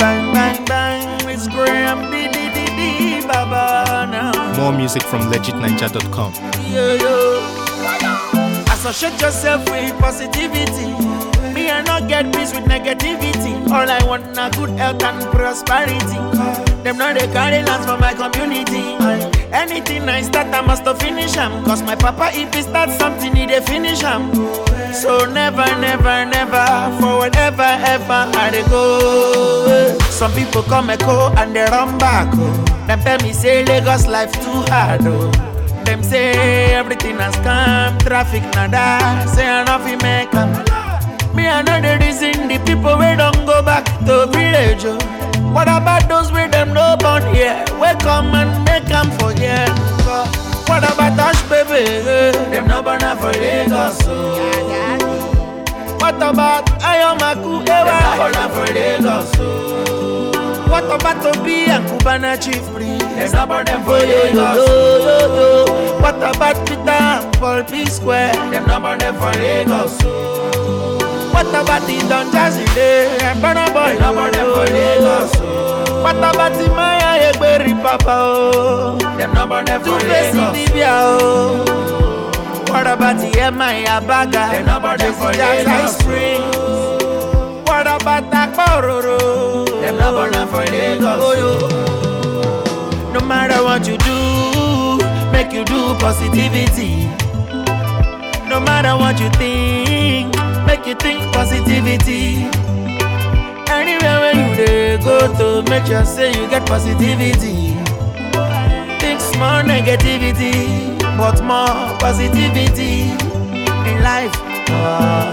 bang, bang, bang. It's Graham, di, di, di, di, baba now. More music from legitninja.com. Yo, yo. Associate yourself with positivity. Me, I not get peace with negativity. All I want na good health and prosperity. Them know they carry lands for my community. Anything I start, I must to finish 'em. Cause my papa, if he start something, he dey finish 'em. So never, never, never, for whatever, ever I dey go. Some people come echo and they run back. Oh. Them tell me say Lagos life too hard. Oh. Them say everything has come, traffic nada. Say I not fi make 'em. Me I know the reason the people we don't go back to village. Oh. What about those with them no born here? We come and make 'em forget. Oh. What about us, baby? Them no born for Lagos. Oh. What about Ayomaku? Them no born for Lagos. Oh. What about Tobi and Cubana Chief Priest? Them no born them for Lagos. Oh. What about Peter and Paul P Square? Them no born them for Lagos. Oh. What about the Don Jazzy Day and Burna Boy? No born them for Lagos. Oh. What about the Maya Egberi Papa? Oh. Them no born them for Lagos. Libya. Oh. What about the Emma Baga? Them no born them for Lagos. Springs. What about Akpororo? Them no born them for Lagos. Oh, yo. No matter what you do, make you do positivity. No matter what you think, make you think positivity. Anywhere where you dey go to, make sure say you get positivity. Think small negativity, but more positivity in life. Ah.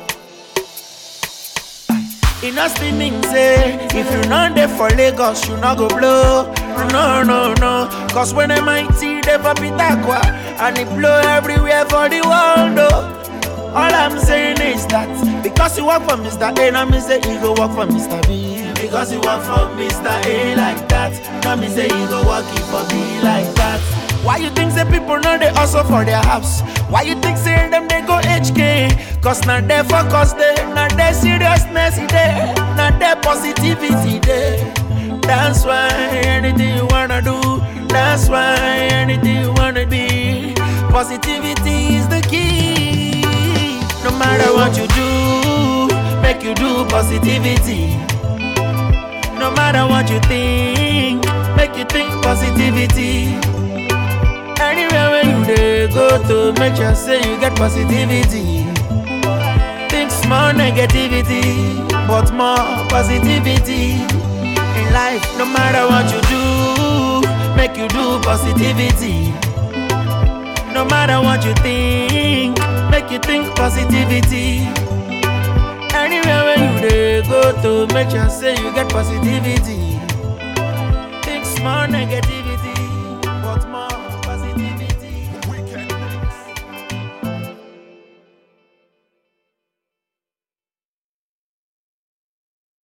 E no still mean say if you not there for Lagos, you not go blow. No, no, no. Cause when I mighty there for Pitagua and it blow everywhere for the world. Oh. All I'm saying is that because you work for Mr. A, now me say you go work for Mr. B. Because you work for Mr. A like that, now me say you go work it for B like that. Why you think say people know they hustle for their house? Why you think say them they go HK? Cause not their focus there, not their seriousness there, not their positivity there. That's why anything you wanna do, that's why anything you wanna be. Positivity is the key. No matter what you do, make you do positivity. No matter what you think, make you think positivity. Anywhere where you dey go to, make sure say you get positivity. Think small negativity, but more positivity in life. No matter what you do, make you do positivity. No matter what you think, make you think positivity. Anywhere where you dey go to, make sure say you get positivity. Think small negativity.